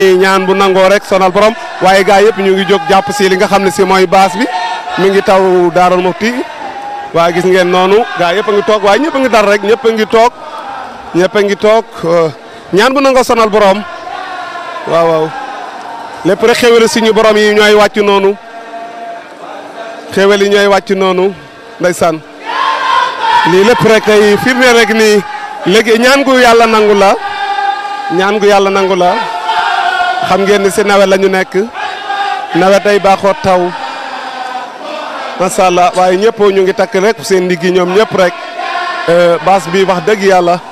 ñaan bu nangoo rek sonal borom waaye gaa yëpp ñu ngi jóg jàpp si li nga xam ne si mooy baas bi mi ngi taw Daarul Muxti waaye gis ngeen noonu gaa yëpp a ngi toog waaye ñëpp a ngi dar rek ñëpp a ngi toog ñëpp a ngi toog ñaan bu nangoo sonal borom waaw waaw lépp rek xéwale suñu borom yi ñooy wàcc noonu xéwal yi ñooy wàcc noonu ndeysaan lii lépp rek ay firnde rek nii léegi ñaan gu yàlla nangu la ñaan gu yàlla nangu la xam ngeen ni si nawet la ñu nekk nawet day baaxoo taw macha allah waaye ñëpp ñu ngi takk rek seen ndiggi ñoom ñëpp rek baas bi wax dëgg yàlla